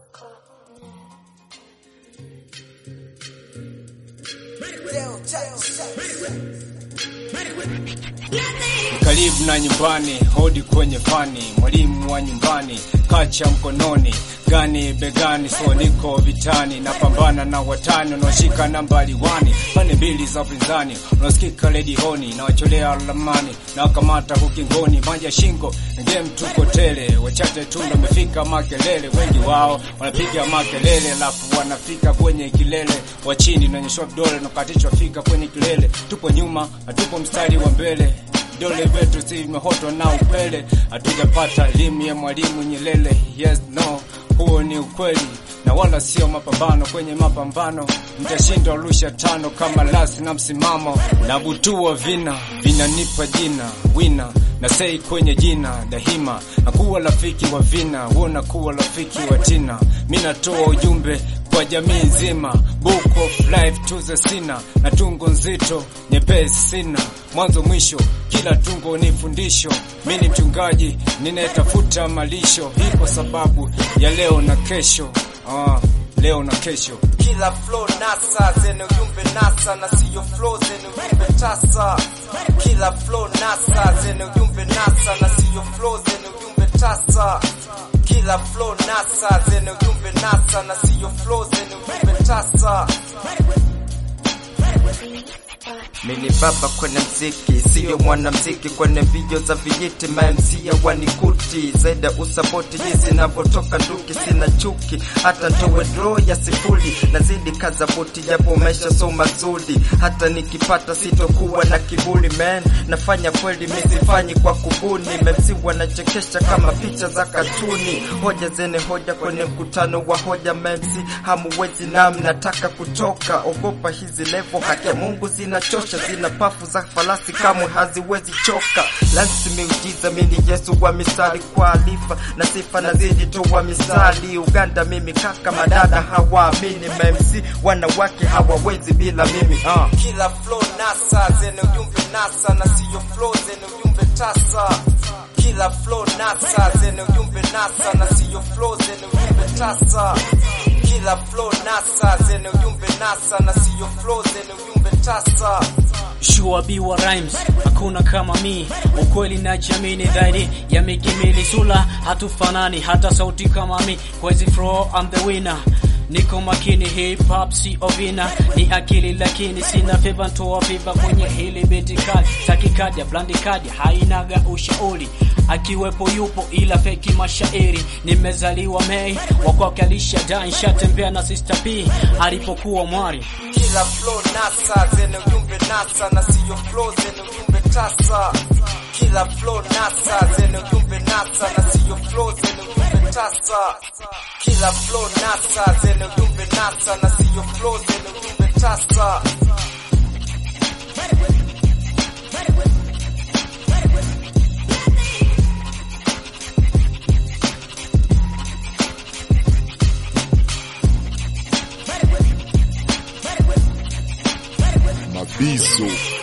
Karibu na nyumbani, hodi kwenye fani, mwalimu wa nyumbani, kacha mkononi, gani begani, so niko vitani, napambana na watani wanaoshika nambari wani, pande mbili za upinzani, unasikika redihoni, na wacholea lamani, na wakamata ukingoni, manja shingo, game tuko tele, wachache tu ndo wamefika makelele, wengi wao wanapiga makelele, alafu wanafika kwenye kilele, wa chini naonyeshwa vidole, nakatishwa fika kwenye kilele, tupo nyuma, hatupo mstari wa mbele vidole vyetu si vimehotwa na upele, hatujapata elimu ya mwalimu Nyerere. Yes no, huo ni ukweli na wala sio mapambano. Kwenye mapambano mtashinda rusha tano kama lasi na msimamo na butua vina vinanipa jina wina na sei kwenye jina daima, na kuwa rafiki wa vina huona kuwa rafiki wa tina. Mi natoa ujumbe kwa jamii nzima, book of life to the sina, na tungo nzito nyepesi sina mwanzo mwisho, kila tungo ni fundisho. Mi ni mchungaji ninayetafuta malisho, hii kwa sababu ya leo na kesho. Ah, leo na kesho kila flow nasa zenye ujumbe nasa na siyo flow zenye ujumbe tasa. Kila flow nasa zenye ujumbe nasa na siyo flow zenye ujumbe tasa. Kila flow nasa zenye ujumbe nasa na siyo flow zenye ujumbe tasa. Mini baba kwenye mziki, siyo mwanamziki kwenye video za vijiti, mamsia wanikuti zaidi usapoti jinsi navyotoka nduki, sina chuki hata ntowe draw ya sifuri, nazidi kaza boti japo maisha so mazuri, hata nikipata sitokuwa na kiburi man, nafanya kweli misifanyi kwa kubuni, memsi wanachekesha kama picha za katuni, hoja zene hoja kwenye mkutano wa hoja, memsi hamuwezi nam, nataka kutoka, ogopa hizi levo, haki ya Mungu zinachosha zina pafu za falasi kamwe haziwezi choka. Lansi miujiza mini Yesu wa mistari kwa alifa na sifa nazidi toa misali. Uganda mimi kaka madada hawaamini, MC wanawake hawawezi bila mimi uh. Kila flow nasa zenye ujumbe nasa na siyo flow zenye ujumbe tasa. Kila flow nasa zenye ujumbe nasa na siyo flow zenye ujumbe tasa. Kila flow nasa zenye ujumbe nasa na siyo flow zenye ujumbe tasa. Sure B wa rhymes hakuna kama mi, ukweli na jamini zaidi ya mikimili sula, hatufanani hata sauti kama mi, kwa hizi flow I'm the winner. Niko makini hip hop si ovina, ni akili lakini sina fiva, ntoa fiva kwenye hili beti kali, takikaja blandi kaja hainaga ushauri, akiwepo yupo ila feki mashairi. Nimezaliwa Mei wakwake alisha dai, shatembea na Sister P alipokuwa mwari Kila flow nasa zenye ujumbe nasa na siyo flow zenye ujumbe tasa. Kila flow nasa zenye ujumbe nasa na siyo flow zenye ujumbe tasa. Kila flow nasa zenye ujumbe nasa na siyo flow zenye ujumbe tasa. Mabizo